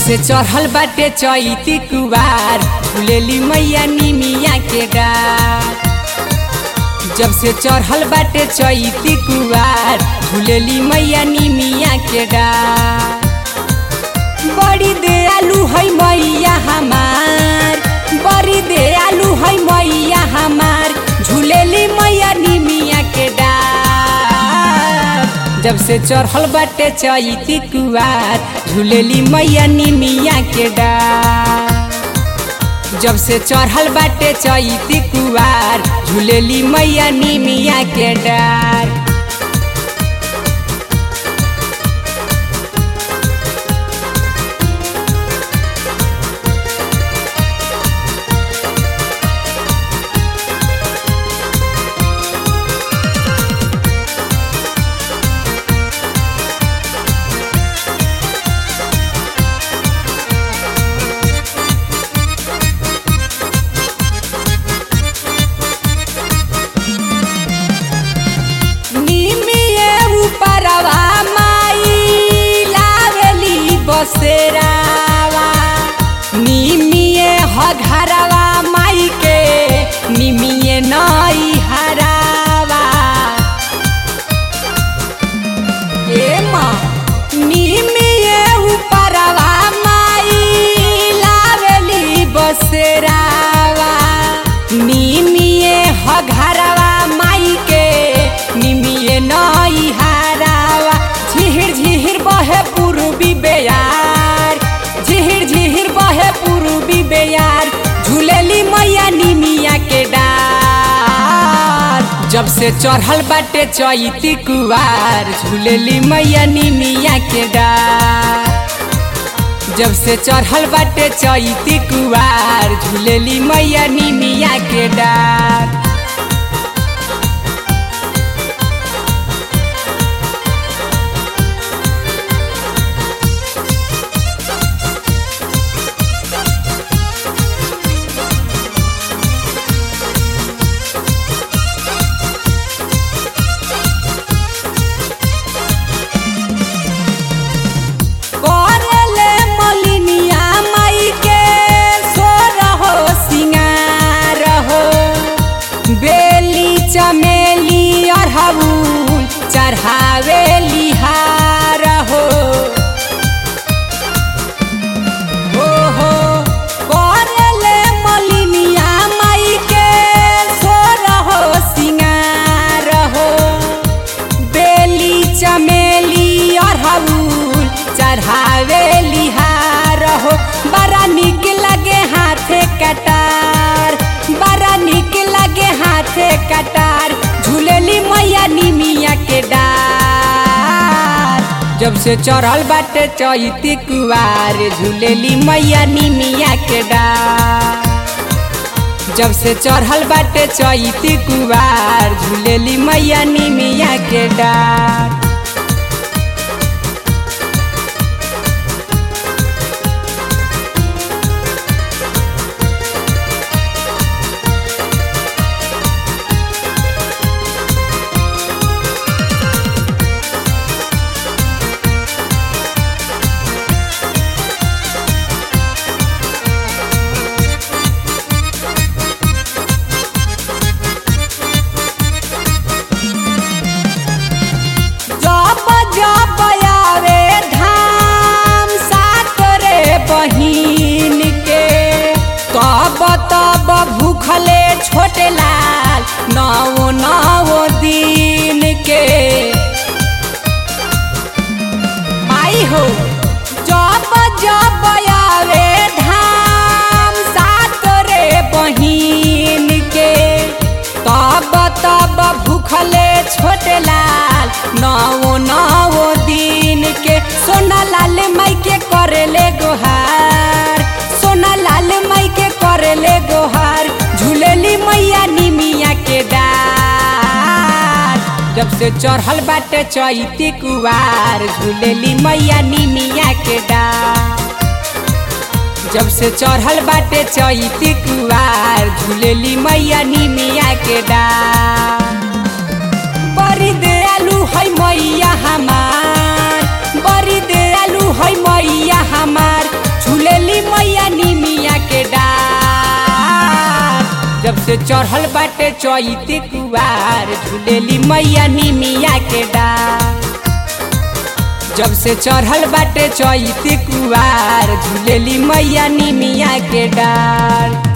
से चढ़ल बाटे चैती कुवार झूलेली मैया निमिया के डार जब से चढ़ल बाटे चैती कुवार झूलेली मैया निमिया के डार बड़ी दयालु है मैया हमार बड़ी दयालु है मैया हमार झूलेली मैया निमिया के डार जब से चढ़ल बाटे चैती कुवार झूलेली मैया निमिया के डार जब से चढ़ल बाटे चैती कुवार झूलेली मैया निमिया के डार निमिये उपरवा माई लावेली बसेरावा निमिये हघरवा माई के निमिये नई हरावा ए माँ निमिये उपरवा माई लावेली बसेरावा निमिये हघरवा माई के निमिये नई हारावा झिहिर झिहिर बहे पूर्वी बेयार झिहिर झिहिर बहे पूर्वी बेयार झूलेली मैया निमिया के डार जब से चढ़ल बाटे चैती कुवार झूलेली मैया निमिया के डार जब से चढ़ल बाटे चैती कुवार झूलेली मैया निमिया के डार करले मलिनिया माई के सोर हो सिंगार हो बेली चमेली अरहुल चढ़ावे लिहार हो हो हो करले मलिनिया माई के सोर हो सिंगार हो बेली चमेली अरहुल चढ़ावे लिहार हो बड़ा निक लगे हाथे कटार बड़ा निक लगे हाथे कटार झूलेली मैया निमिया के डार जब से चढ़ल बाटे चैती कुवार झूलेली मैया निमिया के डार जब से चढ़ल बाटे चैती कुवार झूलेली मैया निमिया के डार जब जब आवे धाम साथ रे बहिन के तब तब भूखले छोटे लाल नौ नौ दिन के माई हो जब जब आवे धाम साथ रे बहिन के तब तब भूखले छोटे लाल नौ नौ दिन के सोना लाल माई के करेले गोहार सोना लाल माई के करेले गोहार झूलेली मैया निमिया के डार जब से चढ़ल बाटे चैती कुवार झूलेली मैया निमिया के डार जब से चढ़ल बाटे चैती कुवार झूलेली मैया निमिया के डार बड़ी दयालु है मैया हमार बड़ी दयालु है मैया हमार से चढ़ल बाटे चैती कुवार झूलेली मैया निमिया के डार जब से चढ़ल बाटे चैती कुवार झूलेली मैया निमिया के डार